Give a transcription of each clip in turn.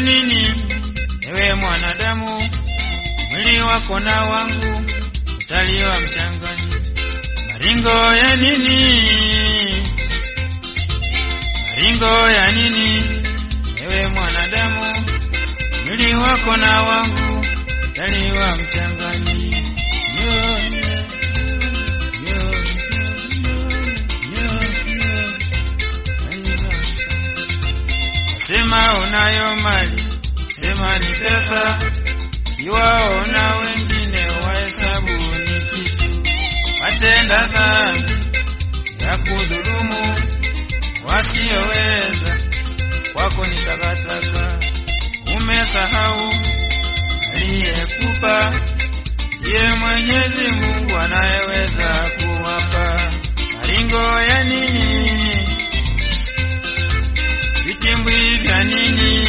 nini? Ewe mwanadamu, mwili wako na wangu utaliwa mchangani. Maringo ya nini? Maringo ya nini? Ewe mwanadamu, mwili wako na wangu utaliwa mchangani. Yo, yo, yo, yo, yo, yo. Sema unayo mali, sema ni pesa, iwaona wengine wahesabu ni kitu. Watenda dhambi ya kudhulumu wasioweza, kwako ni takataka. Umesahau aliyekupa ndiye Mwenyezi Mungu anayeweza kuwapa. Maringo ya nini? Vitimbwi vya nini?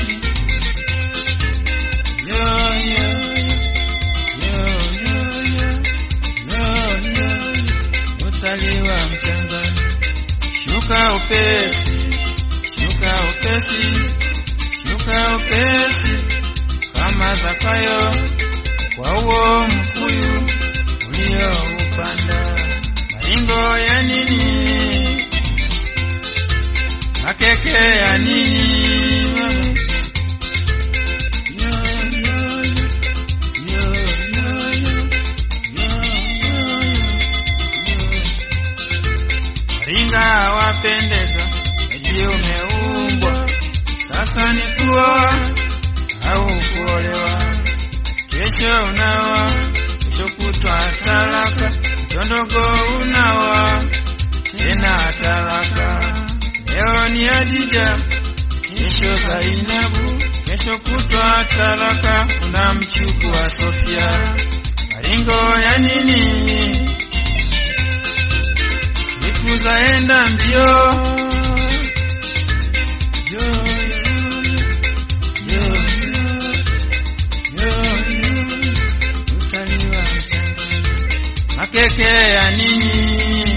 Yo, yo, yo, yo, yo, yo, yo, utaliwa mchangani. Shuka upesi, shuka upesi, shuka upesi kama Zakayo kwa uo mkuyu ulioupanda. Maringo ya nini? Makeke ya nini? Yo, yo, yo, yo, yo, yo, yo. Ringa wapendeza, eti umeumbwa, sasa ni kuoa au kuolewa. Kesho unawa, kesho kutwa talaka, mtondogo unawa, tena talaka. Leo ni Adija, kesho Zainabu, kesho kutwa talaka, unamchukua Sofia. Maringo ya nini? Siku zaenda mbio. Yo, yo, yo, yo, yo, utaliwa mchangani. Makeke ya nini?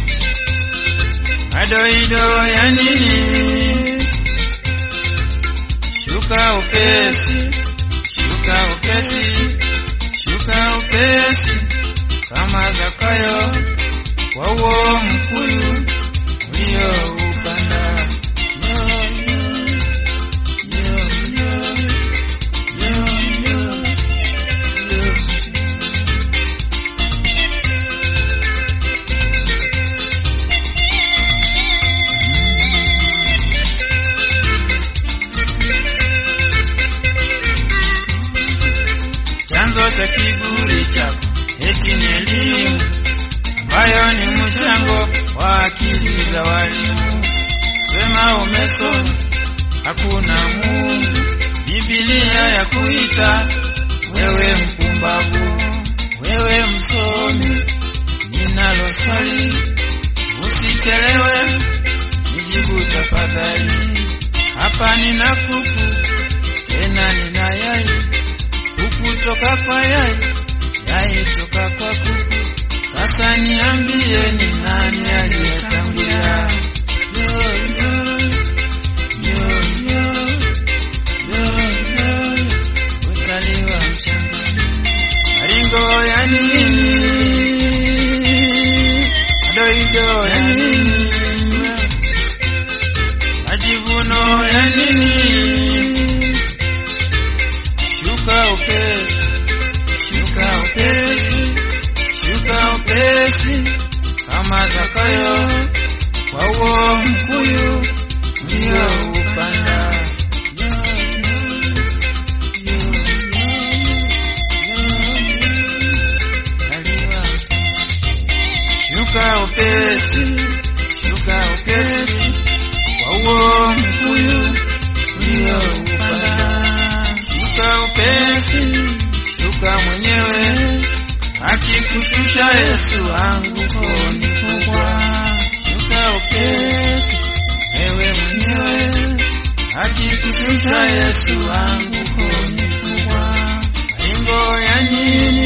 Madoido ya nini? Shuka upesi, shuka upesi, shuka upesi kama Zakayo kwa uo mkuyu ulioupanda. Yo, yo, yo, yo, yo, yo, yo. Chanzo cha kiburi chako eti ni elimu ambayo ni mchango wa akili za walimu. Sema umesoma, hakuna Mungu. Biblia ya kuita wewe mpumbavu, wewe msomi. Ninalo swali, usichelewe, nijibu tafadhali. Hapa nina kuku, tena nina yai kuku toka kwa yai, yai toka kwa kuku. Sasa niambie ni nani aliyetangulia? Yo, yo, yo, yo, yo, yo, utaliwa mchangani. Maringo ya nini? Madoido ya nini? Majivuno ya nini? Shuka upesi, shuka upesi, shuka upesi kama Zakayo kwa uo mkuyu ulioupanda. Yo, yo, yo, yo, yo, taliwa. Shuka upesi, shuka upesi kwa uo mkuyu ulioupanda. Shuka upesi, shuka mwenyewe, akikushusha Yesu anguko ni kubwa. Shuka upesi, wewe mwenyewe, akikushusha Yesu anguko ni kubwa. Maringo ya nini?